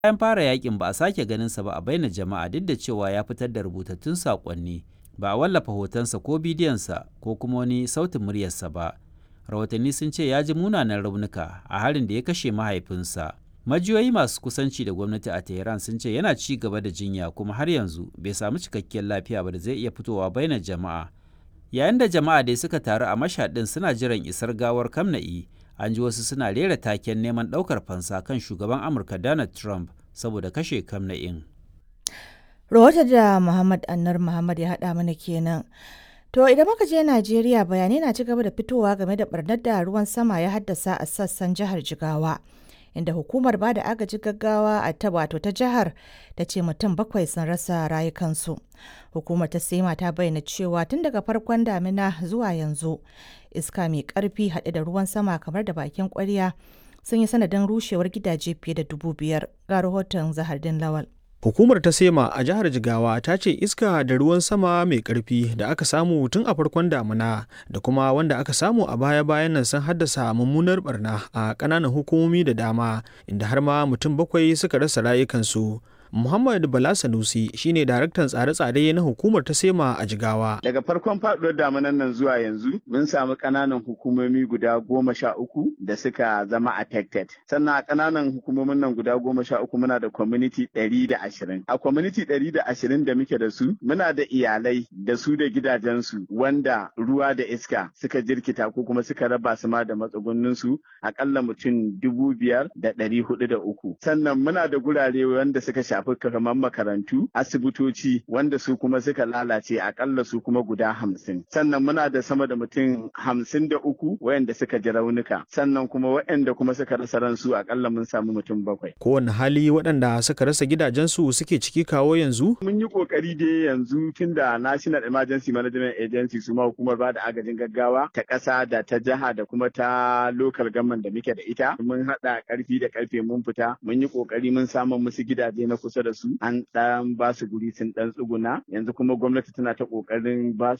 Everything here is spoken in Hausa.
Bayan fara yakin ba a sake ganinsa ba a baina jama'a duk da cewa ya fitar da rubutattun saƙonni ba a wallafa hotonsa ko bidiyonsa ko kuma wani sautin muryarsa ba. Rahotanni sun ce ya ji munanan raunuka a harin da ya kashe mahaifinsa. Majiyoyi masu kusanci da gwamnati a Tehran sun ce yana ci gaba da jinya kuma har yanzu bai samu cikakkiyar lafiya ba da zai iya fitowa baina jama'a. Yayin da jama'a dai suka taru a mashaɗin suna jiran isar gawar Kamna'i, an ji wasu suna rera taken neman ɗaukar fansa kan shugaban Amurka Donald Trump saboda kashe Kamna'in. Rahoton da Muhammad Annar Muhammad ya haɗa mana kenan. To idan muka je Najeriya bayanai na ci gaba da fitowa game da barnar da ruwan sama ya haddasa a sassan jihar Jigawa. Inda hukumar ba da agaji gaggawa a ta wato ta jihar ta ce mutum bakwai sun rasa rayukansu. Hukumar ta sema ta bayyana cewa tun daga farkon damina zuwa yanzu iska mai karfi haɗe da ruwan sama kamar da bakin kwarya sun yi sanadin rushewar gidaje fiye da dubu biyar ga rahoton Zahardin Lawal. Hukumar ta Sema a jihar Jigawa ta ce iska da ruwan sama mai ƙarfi da aka samu tun a farkon damuna da kuma wanda aka samu a baya-bayan nan sun haddasa mummunar barna a ƙananan hukumomi da dama inda har ma mutum bakwai suka rasa rayukansu. Muhammad Bala Sanusi shine daraktan tsare-tsare na hukumar ta Sema a Jigawa. Daga farkon faduwar damunan nan zuwa yanzu mun samu ƙananan hukumomi guda goma sha uku da suka zama affected. Sannan a ƙananan hukumomin nan guda goma sha uku muna da community ɗari da ashirin. A community ɗari da ashirin da muke da su muna da iyalai da su da gidajensu wanda ruwa da iska suka jirkita ko kuma suka raba su ma da matsugunninsu aƙalla mutum dubu biyar da ɗari hudu da uku. Sannan muna da gurare wanda suka shafi shafi kamar makarantu asibitoci wanda su kuma suka lalace akalla su kuma guda hamsin sannan muna da sama da mutum hamsin da uku wayanda suka ji raunuka sannan kuma wayanda kuma suka rasa ransu akalla mun samu mutum bakwai kowane hali waɗanda suka rasa gidajensu suke ciki kawo yanzu mun yi kokari dai yanzu tunda national emergency management agency su ma hukumar ba da agajin gaggawa ta ƙasa da ta jiha da kuma ta local government da muke da ita mun haɗa ƙarfi da ƙarfe mun fita mun yi kokari mun samu musu gidaje na kusa da su an ɗan ba su guri sun ɗan tsuguna yanzu kuma gwamnati tana ta ƙoƙarin ba